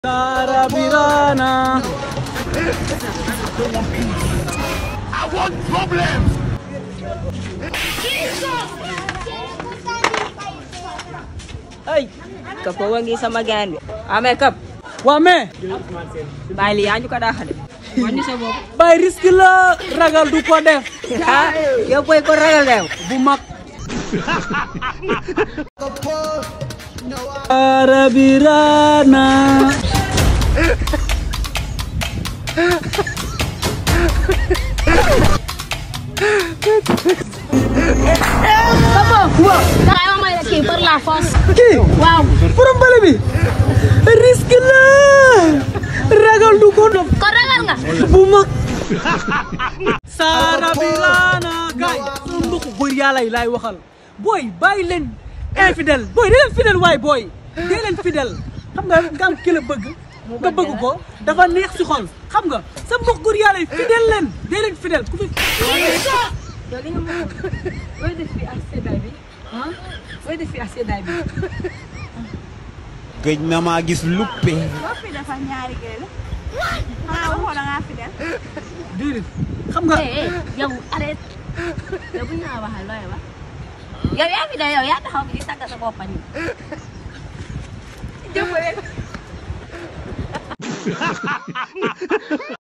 Sarabirana. I want problems. ay kapo wangi sama gaan bi amee kap waa mais bàyyi li yaa ñu ko daaxale wàññi sa bopp bay risque la ragal du ko def ah yow koy ko ragal deew bu mag Sarabirana. dangay ma may la kii par la force. kii waaw borom bale bi risque la ragal du ko def kon ragal nga. bu mag Sarabirana gaay sama mbokk góor yàlla yi laay waxal booy bàyyi leen infidèle booy dee leen fidèle waay booy dee leen fidèle xam nga nga am ki la bëgg nga bëgg ko dafa neex si xol xam nga sa mbokk góor yàlla yi fidèle leen dee leen fidèle ku fi yow li nga moom looy def fii ak seddaay bi ah looy def fii ak seddaay bi gëj na maa gis luppe boo fi dafa ñaari gël xanaa waxoo da ngaa fi dem déedéet xam nga eh eh yow arrête yow bu ñu la waxal looy wax yow yaa fi de yow yaa taxaw fi di tàggat sa bopp nii. jëmbalee